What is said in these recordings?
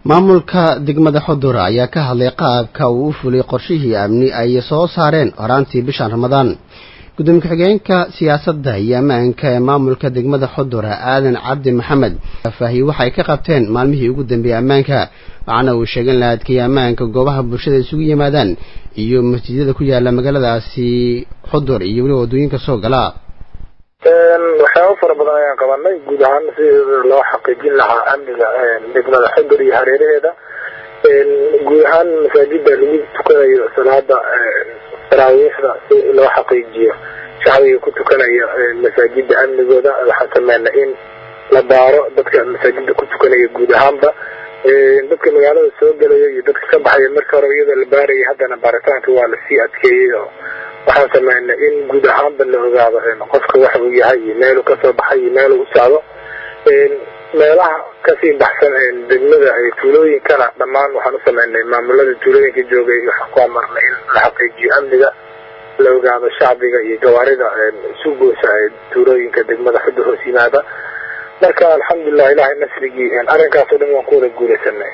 maamulka degmada xudur ayaa ka hadlay qaabka uu u fulay qorshihii amni ay soo saareen horaantii bishan ramadaan gudoomiye ku-xigeenka siyaasadda iyo ammaanka ee maamulka degmada xudur aadan cabdi maxamed faahiye waxay ka qabteen maalmihii ugu dambeeyey ammaanka waxaana uu sheegay in la adkeeyey ammaanka goobaha bulshada isugu yimaadaan iyo masjidyada ku yaala magaaladaasi xudur iyo weliba waddooyinka soo gala waxyaaba fara badan ayaan qabanay guud ahaan si loo xaqiijin lahaa amniga degmada xudur iyo hareeraheeda guud ahaan masaajida lagu tukanayo salaada taraawiixda si loo xaqiijiyo shacbiga ku tukanaya masaajida amnigooda waxaan sameynay in la baaro dadka masaajida ku tukanaya guud ahaanba dadka magaalada soo gelaya iyo dadka ka baxaya marka hore iyadoo la baarayay haddana baaritaanka waa lasii adkeeyey oo waxaan sameynay in guud ahaanba la ogaado qofka waxa uu yahay iyo meeluu kasoo baxay iyo meeluu u socdo meelaha kasii baxsan degmada tuulooyinkana dhammaan waxaan u sameynay maamulada tuulooyinka joogay waxaan ku amarnay in la xaqiijiyo amniga la ogaado shacbiga iyo gawaarida isu goosa tuulooyinka degmada xudur hoos yimaada marka alxamdulilah ilahay nasrigii arrinkaas o dhan waan ku wada guulaysanay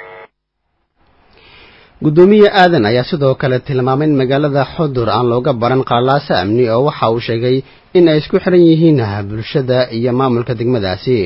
guddoomiye aadan ayaa sidoo kale tilmaamay in magaalada xudur aan looga baran qaalaasa amni oo waxa uu sheegay in ay isku xiran yihiin bulshada iyo maamulka degmadaasi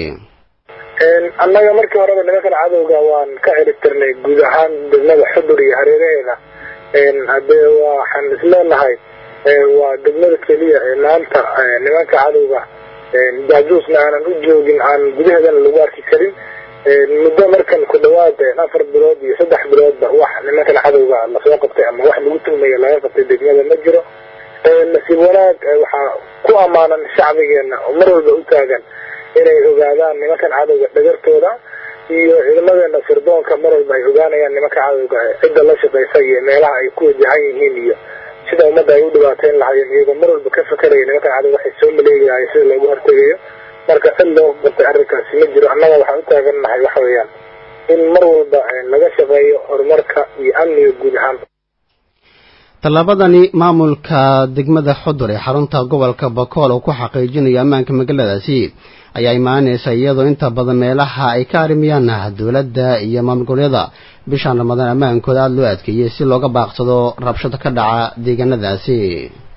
annaga markii horeba nimankan cadowga waan ka ciribtirnay guud ahaan degmada xudur iyo hareeraheeda hadee waxaan isleenahay waa degmada keliya ee maanta nimanka cadowga jaajuusna aanan u joogin aan gudaheedana lagu arki karin muddo markan ku dhawaad afar bilood iyo saddex biloodba wax nimankan cadowga lasoo qabtay ama wax lagu tuhmaya laga qabtay degmada ma jiro nasiib wanaag waxaa ku ammaanan shacbigeena oo mar walba u taagan inay ogaadaan nimankan cadowga dhagartooda iyo ciidamadeena sirdoonka mar walba ay ogaanayaan nimanka cadowga cidda la shaqaysa iyo meelaha ay ku wajahan yihiin iyo sida ummadda ay u dhibaateyn lahaayeen iyagoo mar walba ka fakeraya nimankan cadowga waxay soo maleegahay sida loogu hortegayo marka cid loo qabtay arrinkaasi ma jiro annaga waxaan u taagannahay waxa weeyaan in mar walba laga shaqeeyo horumarka iyo amniga guud ahaan tallaabadani maamulka degmada xudur ee xarunta gobolka bakool oo ku xaqiijinayo ammaanka magaaladaasi ayaa imaanaysa iyadoo inta badan meelaha ay ka arrimiyaan dowladda iyo maamul goboleeda bishan ramadaan ammaankooda aada loo adkeeyey si looga baaqsado rabshado ka dhaca deegaanadaasi